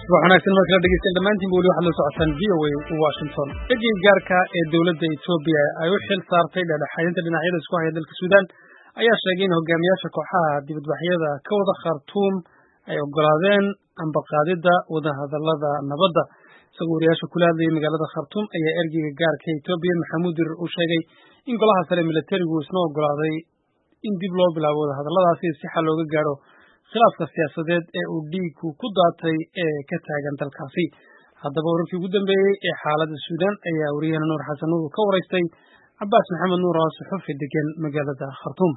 subax wanaagsan markala dhegeystaen dhammaantiin ba weli waxaad la socotaan v o a washington ergeyga gaarka ee dowladda etoobiya ay u xil saartay dhexdhexaadinta dhinacyada isku haya dalka suudaan ayaa sheegay in hogaamiyaasha kooxaha dibadbaxyada ka wada khartuum ay ogolaadeen ambaqaadidda wadahadalada nabadda isagoo wariyaasha kula hadlayay magaalada khartuum ayaa ergeyga gaarka etoobiya maxamuud dirir uu sheegay in golaha sare militarigu isna ogolaaday in dib loo bilaabo wadahadalladaasi si xal looga gaadho khilaafka siyaasadeed ee uu dhiigku ku daatay ee ka taagan dalkaasi haddaba wararkii ugu dambeeyey ee xaaladda suudaan ayaa wariyahana nuur xasan nuur ka waraystay cabaas maxamed nuur oo suxufi degan magaalada khartuum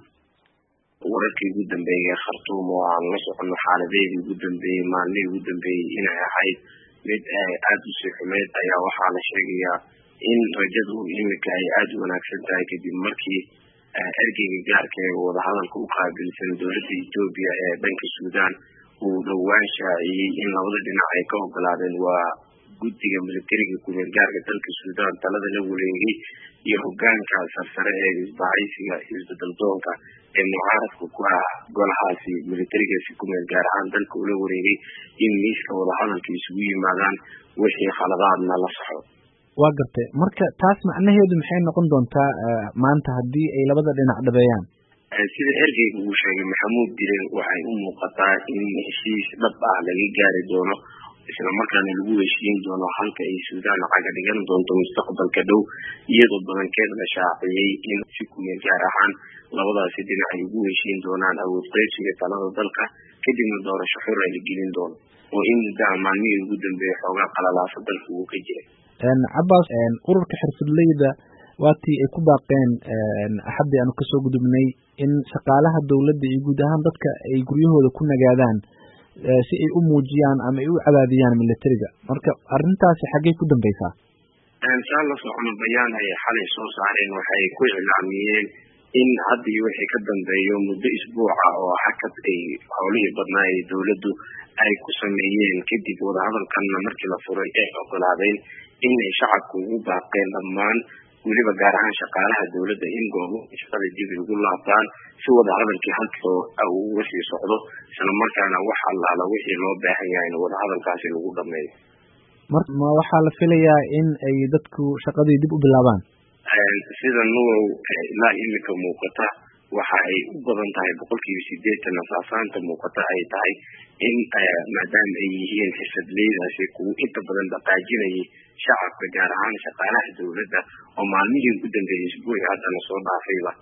wararkii ugu dambeeyey khartuum oo aan la socono xaaladeedii ugu dambeeyey maalmihii ugu dambeeyey inay ahayd mid aada u sii xumeyd ayaa waxaa la sheegayaa in rajadu imika ay aada u wanaagsan tahay kadib markii ergeyga gaarka ee wadahadalka u qaabilsan dowladda etoobiya ee dhanka suudaan uu dhowaan shaaciyey in labada dhinac ay ka ogolaadeen waa guddiga militariga kumeel gaarka dalka suudaan talada la wareegay iyo hogaanka sarsare ee isbahaysiga isbedaldoonka ee mucaaradka ku ah golahaasi militarigaasi kumeel gaar ahaan dalka ula wareegay in miiska wadahadalka isugu yimaadaan wixii khaladaadna la saxo waa gartay marka taas macnaheedu maxay noqon doontaa maanta haddii ay labada dhinac dhabeeyaan sida ergeyga uu sheegay maxamuud diren waxay u muuqataa in heshiis dhab ah laga gaari doono isla markaana lagu heshiin doono halka ay suudaan caga dhigan doonto mustaqbalka dhow iyadoo badankeed la shaaciyey in si kumeel gaar ahaan labadaasi dhinac ay ugu heshiin doonaan awood qaybsiga talada dalka kadibna doorasho xor ay la gelin doono oo in muddaha maalmihii ugu dambeeyay xoogaa qalalaasa dalka uu ka jiray cabaas ururka xirfadleyda waatii ay ku baaqeen axaddii aanu kasoo gudubnay in shaqaalaha dowladda iyo guud ahaan dadka ay guryahooda ku nagaadaan si ay u muujiyaan ama ay u cadaadiyaan militariga marka arrintaasi xaggay ku dambeysaa saa la socono bayaan ay xalay soo saareen waxay ku iclaamiyeen in hadda iyo wixii ka dambeeyo muddo isbuuca oo hakad ay howlihii badnaa ee dowladdu ay ku sameeyeen kadib wadahadalkanna markii la furay ay ogolaadeen inay shacabku ugu baaqeen dhammaan weliba gaar ahaan shaqaalaha dowladda in goobo shaqada dib ugu laabtaan si wadahadalkii halkoo uu uga sii socdo isla markaana wax allaala wixii loo baahan yahay in wadahadalkaasi lagu dhameeyo mar ma waxaa la filayaa in ay dadku shaqadii dib u bilaabaan sida nurow ilaa imika muuqata waxa ay u badan tahay boqolkiiba sideetan asaasaanta muuqata ay tahay in maadaama ay yihiin xirfadleydaasi kuwa inta badan dhaqaajinayay shacabka gaar ahaan shaqaalaha dowladda oo maalmihii ugu dambeeyay isbuuci haddana soo dhaafayba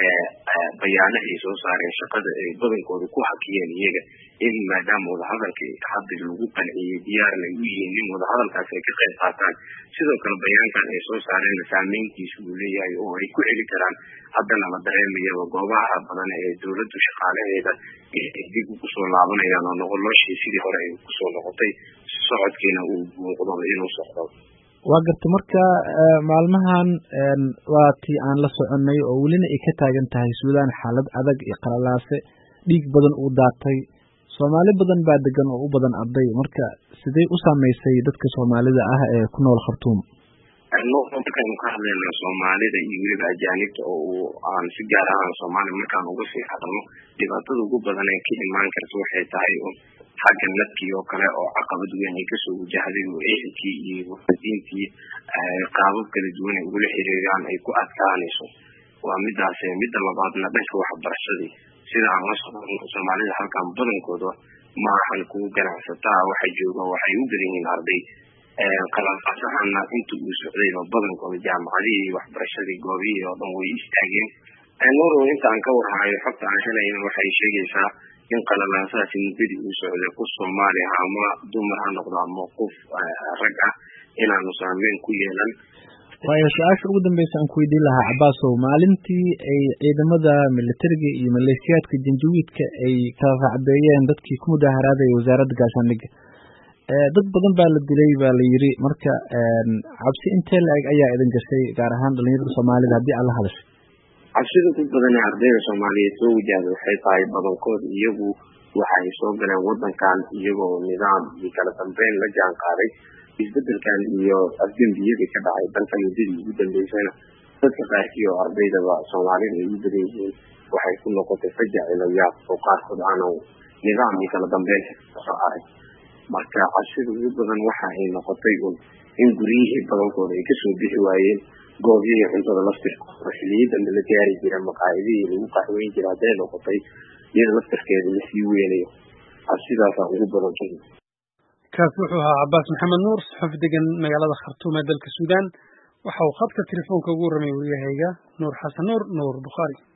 bayaano ay soo saareen shaqada ay badankooda ku hakiyeen iyaga in maadaama wadahadalka hadda lagu qanciyey diyaarna ay u yihiin in wadahadalkaas ay ka qayb qaataan sidoo kale bayaankan ay soo saareenna saameyntiisa uu leeyahay oo ay ku celi karaan haddana la dareemayaba goobaha badan ee dowladdu shaqaalaheeda dib kusoo laabanayaan oo noloshii sidii hore ay kusoo noqotay socodkiina uu muuqdo inuu socdo waa garta marka maalmahan waa tii aan la soconay oo welina ay ka taagan tahay suudaan xaalad adag iyo qalalaase dhiig badan uu daatay soomaali badan baa degan oo u badan arday marka sidee u saameysay dadka soomaalida ah ee ku nool khartuum markaynu ka hadlayna soomaalida iyo weliba ajaanibta oo uu aan si gaar ahaan soomaaliya markaan uga sii hadalno dhibaatada ugu badan ee ka imaan karta waxay tahay xagga nadkii oo kale oo caqabad weyn ay kasoo wajahday oo ehelkii iyo waadiintii qaabab kala duwan ay ugula xiriiraan ay ku adkaanayso waa midaas midda labaadna dhanka waxbarashadii sida aan la socono soomaalida halkan badankooda maahan kuwa ganacsataa waxa jooga waxay u badan yihiin arday qalaqasahana inta uu socdayba badankooda jaamacadihii iyo waxbarashadii goobihii oo dhan way istaageen norow inta aan ka warhayo xogta aan helayna waxay sheegaysaa in qalalaasahaasi muddadii uu socday qof soomaali ah ama dumar ha noqdo ama qof rag ah inaanu saameyn ku yeelan waayo su-aasha ugu dambeysa aan ku weydiin lahaa cabaasow maalintii ay ciidamada militariga iyo maleeshiyaadka janjawiidka ay kala raacdeeyeen dadkii ku mudaaharaadaya wasaaradda gaashaandhigga dad badan baa la dilay baa la yiri marka cabsi intee la-eg ayaa idin gashay gaar ahaan dhalinyarada soomaalida haddii aad la hadashay cabsida ku badan ee ardayda soomaaliyeed soo wajahda waxay tahay badankood iyagu waxay soo galeen wadankan iyagoo nidaam iyo kala dambeyn la jaan qaaday isbedelkan iyo afdembiyadii ka dhacay dalka muddadii ugu dambeysana dadka qaarkii oo ardaydaba soomaalida ay u badan yihiin waxay ku noqotay fajac ilayaab oo qaarkood aanu nidaam iyo kala dambeyn soo arag marka cabsida ugu badan waxa ay noqotay un in guryihii badankooda ay kasoo bixi waayeen goobyihii cuntada laftirkooda xiliyii dambe la gaari jira maqaayadihii lagu qaxweyn jira hadday noqotay iyada laftirkeeda lasii weynayo cabsidaasaa ugu badan kaasi wuxuu ahaa cabaas maxamed nuur saxuuf degan magaalada khartuum ee dalka suudaan waxa uu khadka telefoonka ugu warramay waryahayga nuur xasan nuur nuur bukhaari